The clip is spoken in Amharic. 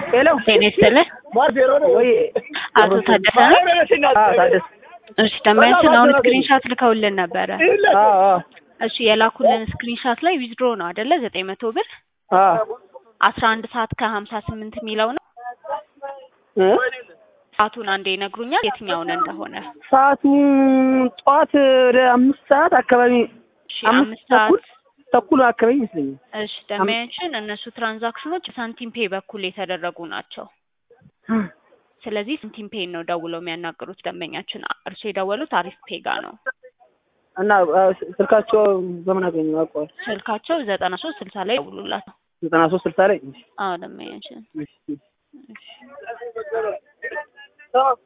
ሄሎ ጤና ይስጥልህ። ወይ አቶ ታደሰ ነው? አዎ ታደሰ እሺ ደንበኛችን አሁን ስክሪንሻት ልከውልን ነበረ። አዎ አዎ እሺ የላኩልን ስክሪንሻት ላይ ዊዝድሮ ነው አይደለ? ዘጠኝ መቶ ብር አዎ አስራ አንድ ሰዓት ከሀምሳ ስምንት የሚለው ነው። እ ሰዓቱን አንዴ ይነግሩኛል የትኛውን እንደሆነ። ሰዓቱ ጠዋት ወደ አምስት ሰዓት አካባቢ እሺ አምስት አምስት ሰዓት ተኩል ተኩል አካባቢ ይመስለኛል። እሺ ደንበኛችን እነሱ ትራንዛክሽኖች ሳንቲም ፔ በኩል የተደረጉ ናቸው። ስለዚህ ሳንቲም ፔ ነው ደውለው የሚያናግሩት ደንበኛችን። እርሱ የደወሉት አሪፍ ፔ ጋ ነው። እና አ፣ ስልካቸው በምን አገኘ አውቀዋል? ስልካቸው ዘጠና ሶስት ስልሳ ላይ ደውሉላት። ዘጠና ሶስት ስልሳ ላይ አዎ ደንበኛችን እሺ።